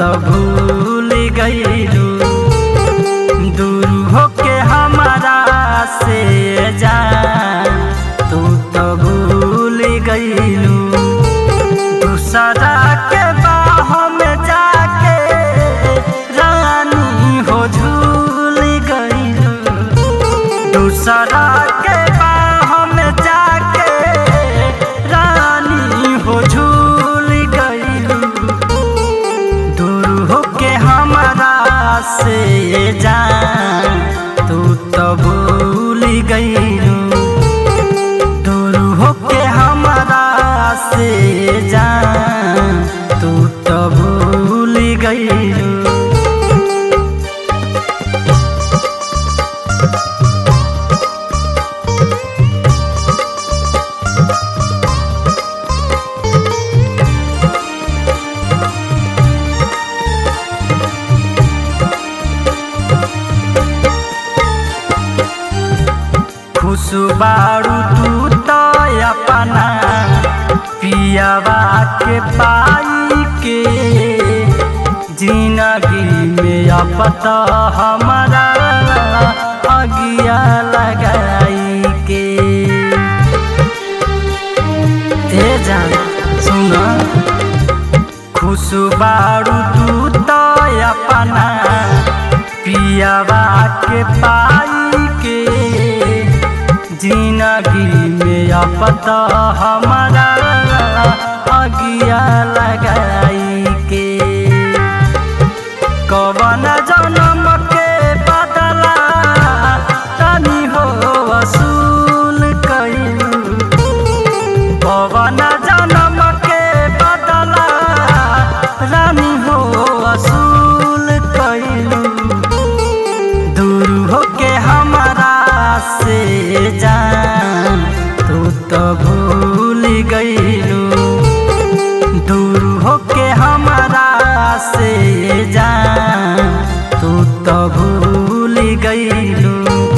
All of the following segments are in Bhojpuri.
त भूल गईलू दूर होके हमारा से जा तू त भूल गईलू दूसरा के बाह में जाके रानी हो झूल गईलू दूसरा के बाह में जाके रानी हो झूल गईलू दूर होके हमारा से जा तू तो भूल गईलू दूर होके हमारा से जा तू तो भूल गईलू खुश बारू तू तो अपना पियावा के पाई के जिंदगी में अब तो हमारा अगिया लगाई के ए जान सुन खुश बारू तू तो अपना पियावा के पाई के जिंदगी में अब तो हमारा अगिया लगाई के कवन जन्म के बदला तनी हो वसूल कइलू कवन जन्म के बदला रानी हो वसूल कइलू दूर होके हमारा से जा तू तो भूल गईलू दूर होके हमारा से जा तू तो भूल गईलू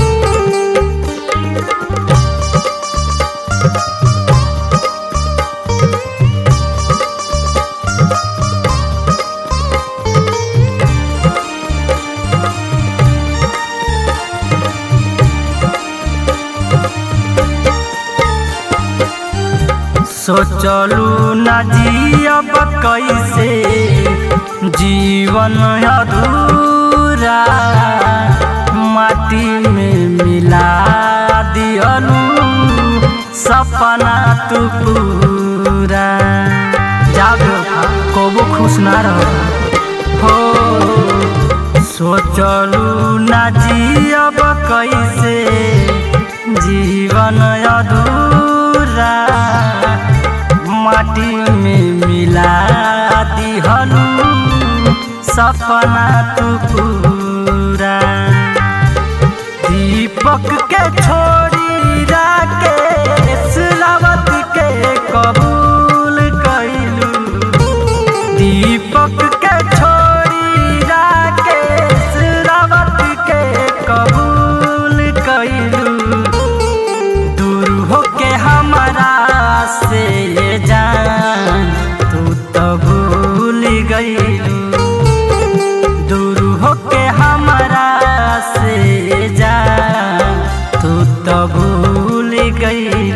सोचलू न जियब कैसे जीवन अधूरा माटी में मिला दियलू सपना तू पूरा जागो कबो खुश ना रहो हो सोचलू न जियब कैसे जीवन अधूरा माटी में मिला दिहलू सपना तू पूरा दीपक के छोड़ी राकेश रावत के कबूल कैलू दीपक के छोड़ी राकेश रावत के कबूल कैलू दूर होके हमारा से जान तू तो भूल गईलू दूर होके हमारा से जान तू तो भूल गई